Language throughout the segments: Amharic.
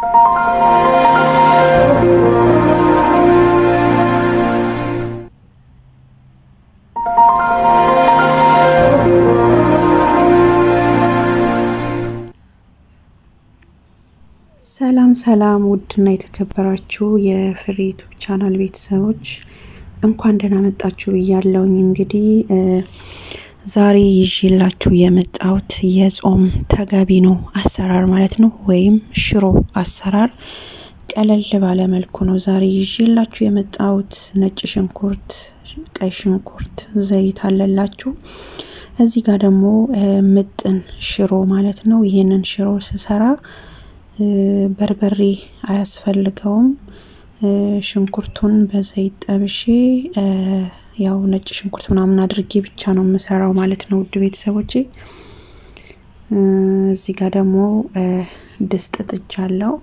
ሰላም ሰላም ውድና የተከበራችሁ የፍሬ ዩቱብ ቻናል ቤተሰቦች እንኳን ደህና መጣችሁ ብያለሁኝ። እንግዲህ ዛሬ ይዤላችሁ የመጣሁት የጾም ተገቢኖ አሰራር ማለት ነው፣ ወይም ሽሮ አሰራር ቀለል ባለ መልኩ ነው ዛሬ ይዤላችሁ የመጣሁት። ነጭ ሽንኩርት፣ ቀይ ሽንኩርት፣ ዘይት አለላችሁ። እዚህ ጋር ደግሞ ምጥን ሽሮ ማለት ነው። ይህንን ሽሮ ስሰራ በርበሬ አያስፈልገውም። ሽንኩርቱን በዘይት ጠብሼ ያው ነጭ ሽንኩርት ምናምን አድርጌ ብቻ ነው የምሰራው ማለት ነው ውድ ቤተሰቦቼ። እዚህ ጋር ደግሞ ድስት ጥጃለሁ።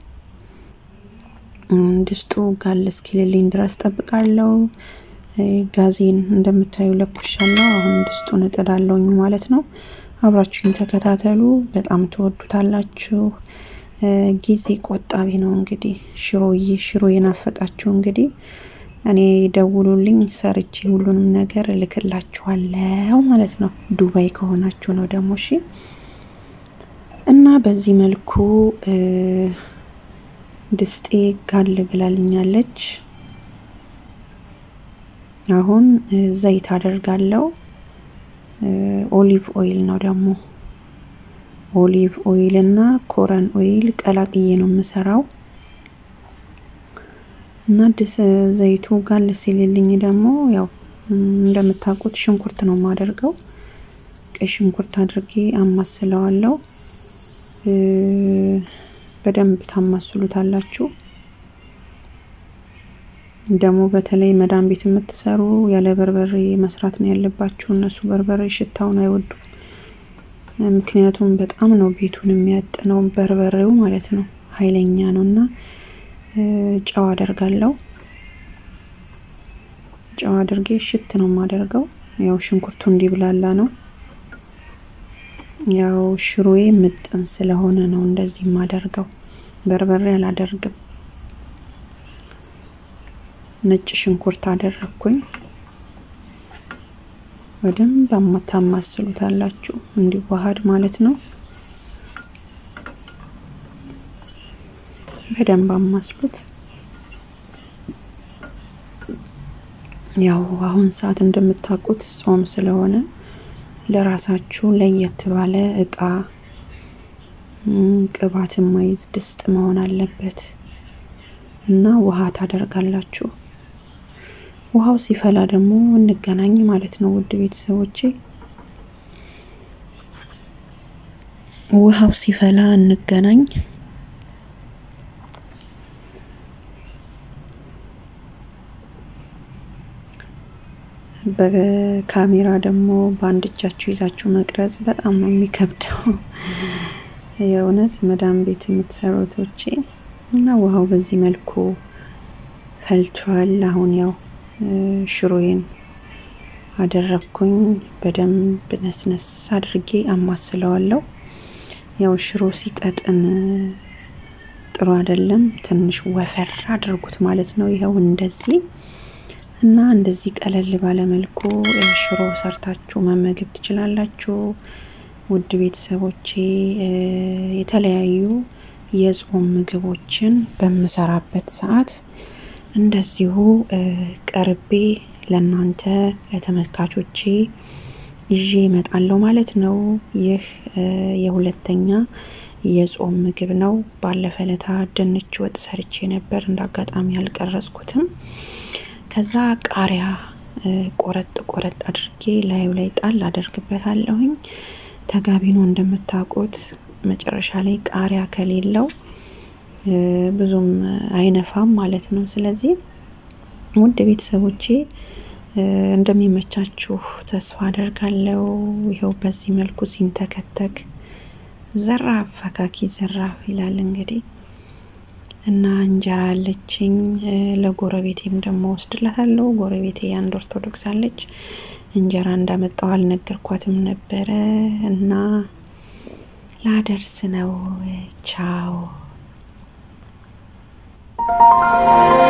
ድስቱ ጋል እስኪልልኝ ድረስ ጠብቃለሁ። ጋዜን እንደምታዩ ለኩሻለሁ። አሁን ድስቱን እጥዳለሁኝ ማለት ነው። አብራችሁኝ ተከታተሉ። በጣም ትወዱታላችሁ። ጊዜ ቆጣቢ ነው። እንግዲህ ሽሮዬ ሽሮ የናፈቃችሁ እንግዲህ እኔ ደውሉልኝ፣ ሰርቼ ሁሉንም ነገር እልክላችኋለሁ ማለት ነው። ዱባይ ከሆናችሁ ነው ደግሞ እሺ። እና በዚህ መልኩ ድስጤ ጋል ብላልኛለች። አሁን ዘይት አደርጋለሁ። ኦሊቭ ኦይል ነው ደግሞ ኦሊቭ ኦይል እና ኮረን ኦይል ቀላቅዬ ነው የምሰራው። እና ድስ ዘይቱ ጋል ሲልልኝ ደግሞ ያው እንደምታውቁት ሽንኩርት ነው የማደርገው። ቀይ ሽንኩርት አድርጌ አማስለዋለሁ። በደንብ ታማስሉታላችሁ። ደግሞ በተለይ መዳም ቤት የምትሰሩ ያለ በርበሬ መስራት ነው ያለባችሁ። እነሱ በርበሬ ሽታውን አይወዱም። ምክንያቱም በጣም ነው ቤቱን የሚያጥነው በርበሬው ማለት ነው፣ ኃይለኛ ነው። እና ጨው አደርጋለሁ። ጨው አድርጌ ሽት ነው የማደርገው። ያው ሽንኩርቱ እንዲብላላ ነው። ያው ሽሮዬ ምጥን ስለሆነ ነው እንደዚህ የማደርገው። በርበሬ አላደርግም። ነጭ ሽንኩርት አደረግኩኝ። በደንብ ታማስሉታላችሁ እንዲዋሃድ ማለት ነው። በደንብ አማስሉት። ያው አሁን ሰዓት እንደምታውቁት ጾም ስለሆነ ለራሳችሁ ለየት ባለ እቃ ቅባት የማይዝ ድስት መሆን አለበት እና ውሃ ታደርጋላችሁ። ውሃው ሲፈላ ደግሞ እንገናኝ ማለት ነው ውድ ቤተሰቦቼ። ውሃው ሲፈላ እንገናኝ። በካሜራ ደግሞ በአንድ እጃችሁ ይዛችሁ መቅረጽ በጣም ነው የሚከብደው። የእውነት መዳም ቤት የምትሰሩቶቼ እና ውሃው በዚህ መልኩ ፈልቷል። አሁን ያው ሽሮዬን አደረግኩኝ። በደንብ ነስነስ አድርጌ አማስለዋለሁ። ያው ሽሮ ሲቀጥን ጥሩ አይደለም። ትንሽ ወፈር አድርጉት ማለት ነው። ይኸው እንደዚህ እና እንደዚህ ቀለል ባለ መልኩ ሽሮ ሰርታችሁ መመገብ ትችላላችሁ። ውድ ቤተሰቦቼ የተለያዩ የጾም ምግቦችን በምሰራበት ሰዓት እንደዚሁ ቀርቤ ለእናንተ ለተመልካቾቼ ይዤ እመጣለሁ ማለት ነው። ይህ የሁለተኛ የጾም ምግብ ነው። ባለፈ ለታ ድንች ወጥ ሰርቼ ነበር፣ እንደ አጋጣሚ አልቀረጽኩትም። ከዛ ቃሪያ ቆረጥ ቆረጥ አድርጌ ላዩ ላይ ጣል አደርግበታለሁኝ። ተጋቢኖ እንደምታውቁት መጨረሻ ላይ ቃሪያ ከሌለው ብዙም አይነፋም ማለት ነው። ስለዚህ ውድ ቤተሰቦቼ እንደሚመቻችሁ ተስፋ አደርጋለሁ። ይኸው በዚህ መልኩ ሲንተከተክ ዘራፍ ፈካኪ ዘራፍ ይላል እንግዲህ እና እንጀራ አለችኝ። ለጎረቤቴም ደግሞ ወስድላታለሁ። ጎረቤቴ የአንድ ኦርቶዶክስ አለች። እንጀራ እንዳመጣው አልነገርኳትም ነበረ እና ላደርስ ነው። ቻው ነው።